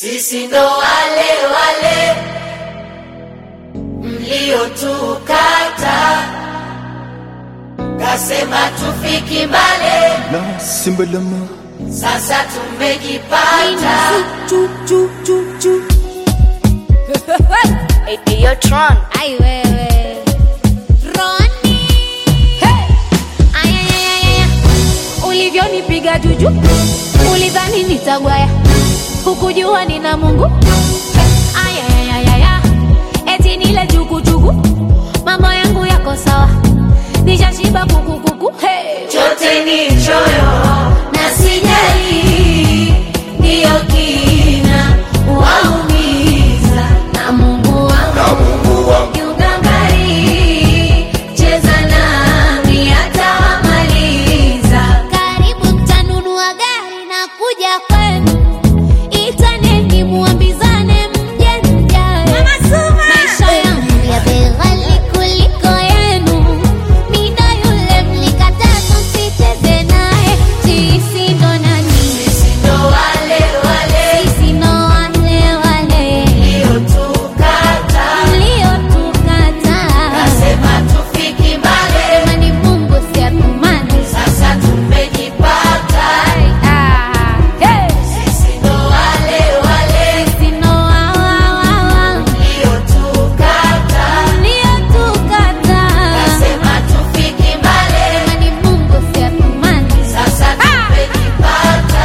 Sisi ndo wale wale mliotukata, kasema tufiki mbale, na simbalama sasa tumejipata. Eyo Tron. Ai wewe Roni hey! Ayayayaya ulivyonipiga juju ulidhani nitagwaya hukujua nina Mungu Ayayayaya eti nile jukujuku mambo yangu yako sawa nishashiba kukukuku hey! chote ni choyo na sijali, ndiyo kina waumiza na Mungu wangu kiugangari, cheza nami atawamaliza. Karibu mtanunua gari na kuja kwenu, itaneni muambizane mje mjae. Maisha yangu ya bei ghali kuliko yenu, mida yule mlikataa tusicheze naye. Sisi ndo nani? Sisi ndo wale wale Sisi ndo wale wale mliotukata, mliotukataa. kasema tufiki mbali, Sema ni Mungu si atumani. sasa tumejipata. Ah, hey! Sisi ndo wale wale Sisi ndo wa- wa- wa- wa. mliotukata, Uliotukataa. kasema tufiki mbali, Sema ni Mungu si atumani. sasa tumejipata.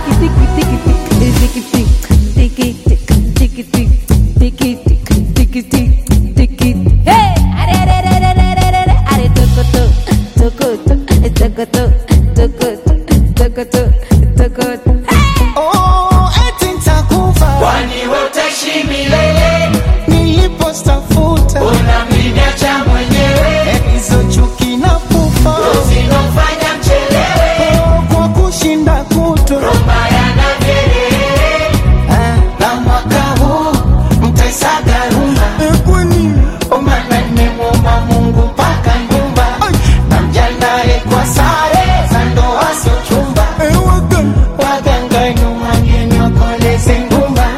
Hey! Are, are, are, are, are, are, are, are, tokoto, tokoto, tokoto, tokoto, tokoto, tokoto. oh, eti nitakufa Kwani wewe utaishi milele, nilipostafuta unamniacha mwenyewe, hizo chuki na pufa zinofanya mchelewe, oh, kwa kushinda kuto maya na vyelele. na mwaka huu mtaisaga rumba kwani Omana nimemwomba Mungu mpaka nyumba, na mjandae kwa sare za ndoa sio chumba, waganga nyuma nyenyokoleze ngumba.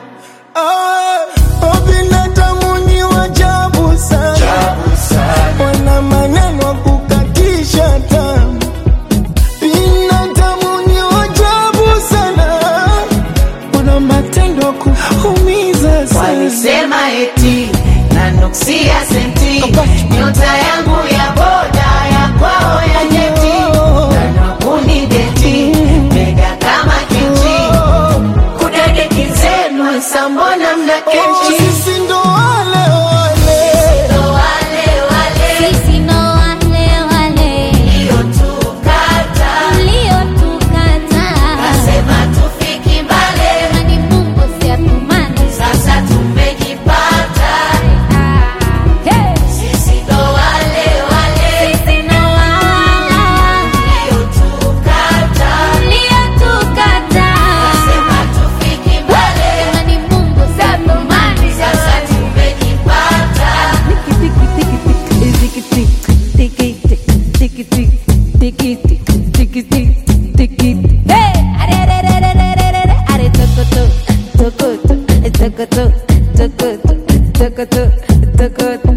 binadamu ni wajabu sana wana maneno ya kukatisha tamu binadamu ni wajabu sana wana matendo ya kuumiza sana Walisema eti na nuksia senti, nyota yangu ya boda ya kwao ya nyeti, na kunideti mega kama kiti, kudadeki zenu sambona mna kechi sisi ndo wale wale ndo wale wale Sisi ndo wale wale mliotukata, mliotukataa. kasema tufiki mbali, Sema ni Mungu si atumani. sasa tumejipata. Hey! Sisi ndo wale wale Sisi ndo wa- wa- wa- mliotukata, mliotukataa. kasema tufiki mbali, Sema ni Mungu si atumani. sasa tumejipata. Hey! Are, are, are, are, are, are, are, are, tokoto, tokoto, tokoto, tokoto, tokoto, tokoto.